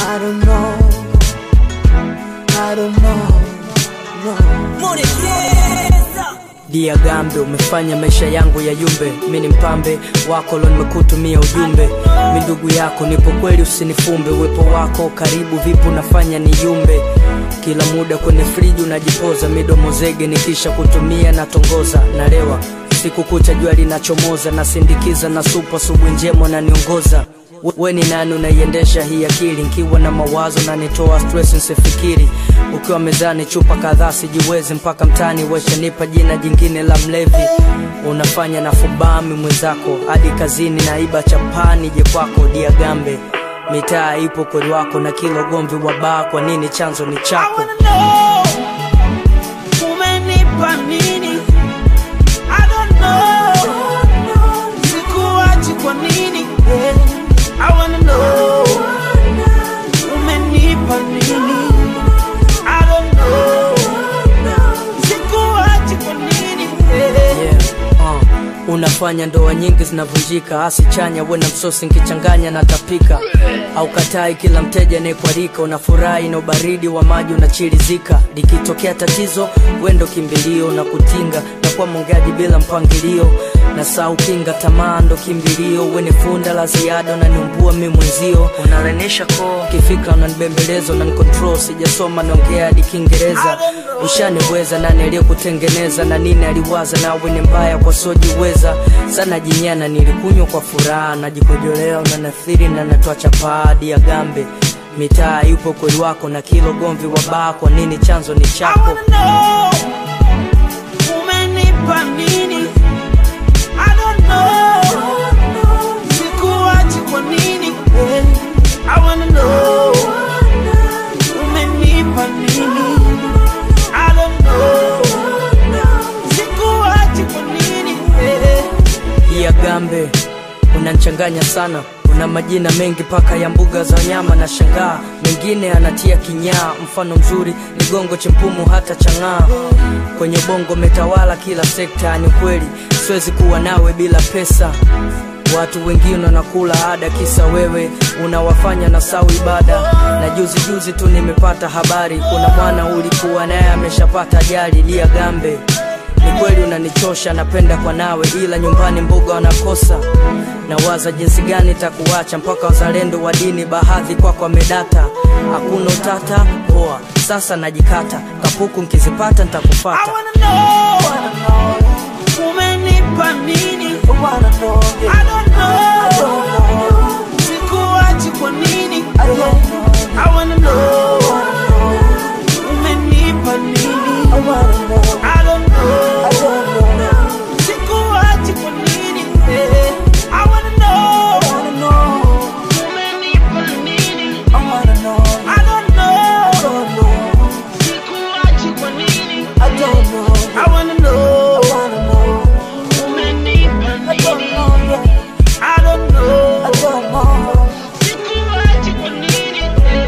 I don't know. I don't know. No. Dia Gambe, umefanya maisha yangu ya yumbe. Mi ni mpambe wako lo, nimekutumia ujumbe. Mi ndugu yako, nipo kweli, usinifumbe. Uwepo wako karibu, vipo unafanya ni yumbe. Kila muda kwenye friji unajipoza, midomo zege, nikisha kutumia natongoza, nalewa siku kucha, jua linachomoza, nasindikiza na supa, asubuhi njema naniongoza We- we ni nani unaiendesha hii akili nkiwa na mawazo na nitoa stress nsifikiri ukiwa mezani chupa kadhaa sijiwezi mpaka mtani weshanipa jina jingine la mlevi unafanya na fubami mwenzako hadi kazini naiba chapani je kwako dia gambe mitaa ipo kweli wako na kila ugomvi wa baa kwa nini chanzo ni I chako wanna know. Umenipa nini? I don't know. Sikuachi kwa nini? I wanna know. Umenipa nini? I don't know. Sikuachi kwa nini? yeah. uh. unafanya ndoa nyingi zinavunjika asi chanya we na msosi nkichanganya na tapika au katai kila mteja anayekwarika unafurahi na ubaridi wa maji unachirizika likitokea tatizo wendo kimbilio na kutinga na kuwa mongeaji bila mpangilio na saa ukinga tamaa ndo kimbilio weni funda la ziada unaniumbua mi mwenzio unalenesha koo kifikra unanibembeleza unanikontrol sijasoma naongea hadi kiingereza ushaniweza nani aliyekutengeneza na nini aliwaza nawe ni mbaya kwa sojiweza sana jinyana nilikunywa kwa furaha najikojolea unanathiri na natoa chapadi ya gambe mitaa yupo kweli wako na kilo gomvi wa baa kwa nini chanzo ni I chako wanna know. Umenipa nini? I don't know. Sikuachi kwa nini? I wanna know. Umenipa nini? I don't know. Sikuachi kwa nini? ya gambe unanchanganya sana una majina mengi paka ya mbuga za wanyama na shangaa mengine anatia kinyaa mfano mzuri ligongo chempumu hata chang'aa kwenye bongo metawala kila sekta ni kweli siwezi kuwa nawe bila pesa watu wengine wanakula ada kisa wewe unawafanya na sau ibada na juzi juzi tu nimepata habari kuna mwana ulikuwa naye ameshapata ajali lia gambe ni kweli unanichosha napenda kwa nawe ila nyumbani mbuga wanakosa nawaza jinsi gani takuacha mpaka wazalendo wa dini bahadhi kwako wamedata hakuna utata poa sasa najikata kapuku nkizipata I ntakufata wanna know. Umenipa nini? I don't know. Sikuachi kwa nini? I wanna know. Umenipa nini? I don't know. Sikuachi kwa nini? I wanna know. Umenipa nini? I don't know. Sikuachi kwa nini? I wanna know. Umenipa nini? I don't know. Sikuachi kwa nini?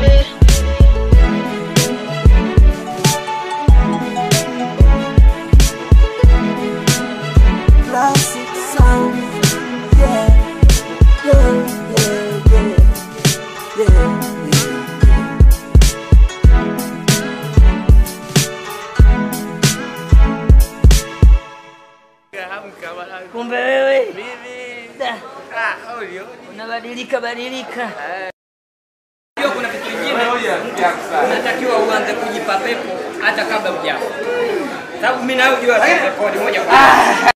Classic sound, yeah, yeah, yeah, yeah, yeah. kumbe wewe Da, unabadilika badilika Hiyo kuna kitu kingine mtu unatakiwa uanze kujipa pepo hata kabla hujafa sababu mimi nayo jua rekodi moja kwa moja